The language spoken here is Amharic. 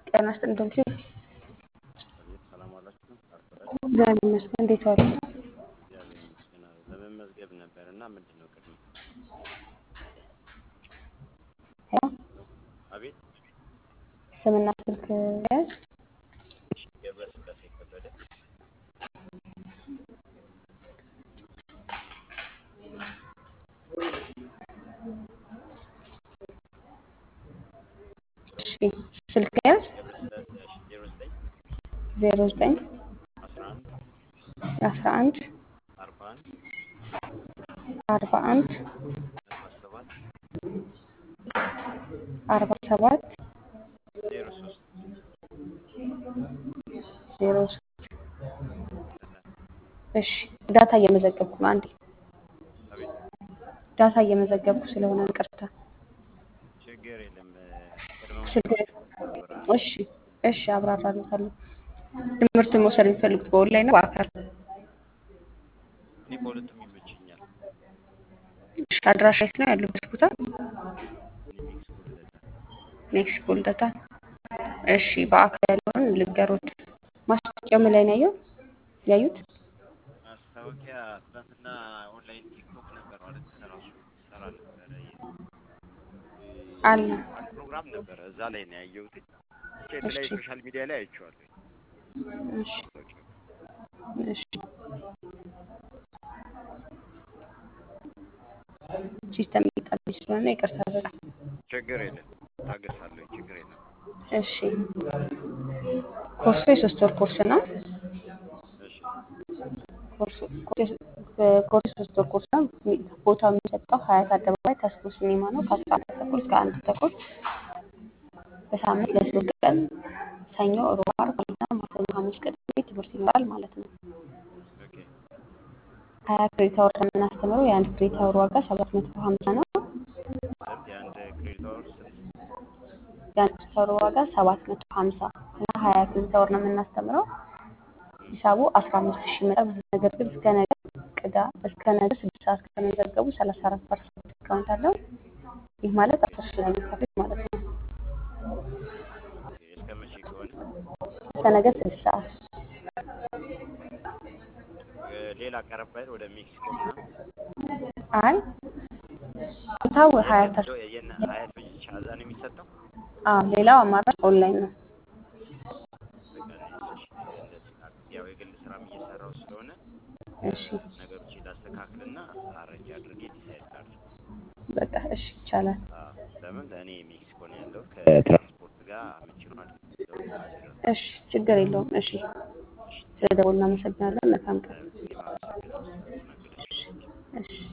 ጤና ይስጥልኝ ዶክቴ አቤት ሰላም ዋላችሁ። አርፈዳችሁ እግዚአብሔር ይመስገን። እንዴት ዋሉ? እግዚአብሔር ይመስገን። አዎ፣ ለመመዝገብ ነበር እና ምንድን ነው ቅድሚያ? ሄሎ አቤት ስምና ስልክ ያዝ። እሺ፣ ገብረ ስላሴ ከበደ እሺ ስልክ ያዝ። ገብረ ስላሴ እሺ፣ ዜሮ ዘጠኝ ዜሮ ዘጠኝ አስራ አንድ አስራ አንድ አርባ አንድ አርባ አንድ አርባ ሰባት አርባ ሰባት ዜሮ ሶስት ዜሮ ሶስት እሺ ዳታ እየመዘገብኩ ነው። አንዴ አቤት ዳታ እየመዘገብኩ ስለሆነ ይቅርታ። ችግር የለም። ቅድመ ችግር ሁኔታ እሺ እሺ አብራራለታለሁ። ትምህርቱን መውሰድ የሚፈልጉት በኦንላይን ነው በአካል? እኔ በሁለቱም ይመቸኛል። እሺ አድራሻ የት ነው ያሉበት ቦታ? እኔ ሜክሲኮ ልደታ ሜክሲኮ ልደታ። እሺ በአካል ያለውን ልንገሮት። ማስታወቂያው ምን ላይ ነው ያየው ያዩት? ማስታወቂያ ትናንትና ኦንላይን ቲክቶክ ነበር ማለት ራሱ ሰራ ነበረ አለ አንድ ፕሮግራም ነበረ እዛ ላይ ነው ያየሁት። ብቻ የተለያዩ እሺ ሶሻል ሚዲያ ላይ አይቼዋለሁ እሺ ማስታወቂያው። እሺ ሲስተም እየጣለኝ ስለሆነ ይቅርታ በጣም ችግር የለም ታገሳለሁ። ችግር የለም። እሺ ኮርሱ የሶስት ወር ኮርስ ነው። እሺ ኮርሱ ኮርሱ ሶስት ወር ኮርስ ነው። ቦታው የሚሰጠው ሀያት አደባባይ ተስፎ ሲኒማ ነው። ከአስራ አንድ ተኩል እስከ አንድ ተኩል በሳምንት ለሶስት ቀን ሰኞ፣ ሮብ፣ ዓርብ እና ማክሰኞ፣ ሐሙስ፣ ቅዳሜ ትምህርት ይኖራል ማለት ነው። ኦኬ ሀያ ክሬዲት አወር ነው የምናስተምረው። የአንድ ክሬዲት አወር ዋጋ ሰባት መቶ ሀምሳ ነው። ስንት የአንድ ክሬዲት አወር ስንት? የአንድ ክሬዲት አወር ዋጋ ሰባት መቶ ሀምሳ እና ሀያ ክሬዲት አወር ነው የምናስተምረው። ሂሳቡ አስራ አምስት ሺህ ይመጣል። ነገር ግን እስከ ነገ ቅዳ እስከ ነገ ስድስት ሰዓት ከተመዘገቡ ሰላሳ አራት ፐርሰንት ዲስካውንት አለው። ይህ ማለት አስር ሺህ ነው የሚከፍሉት ማለት ነው። ኦኬ እስከ መቼ ከሆነ እስከ ነገ ስድስት ሰዓት እ፣ ሌላ ቀረብ አይደል ወደ ሜክሲኮ ምናምን አይ ቦታው ሀያት የለም ዶ- የነ ሀያት ብቻ እዛ ነው የሚሰጠው። አዎ ሌላው አማራጭ ኦንላይን ነው። በቃ እኔ እሺ እንደዚህ ላድርግ። ያው የግል ስራም እየሰራው ስለሆነ እሺ ነገሮች ላስተካክልና አረንጅ አድርጌ ዲሳይድ ላድርግ። በቃ እሺ ይቻላል። አዎ፣ ለምን ለእኔ ሜክሲኮ ነው ያለው ከትራንስፖርት ጋር ምቹ ነው አይደል? ሰው ማስረፍ እሺ ችግር የለውም። እሺ ስለ ደወሉ እናመሰግናለን። መልካም ቀን። እኔም አመሰግናለሁ ስለተናገረች። እሺ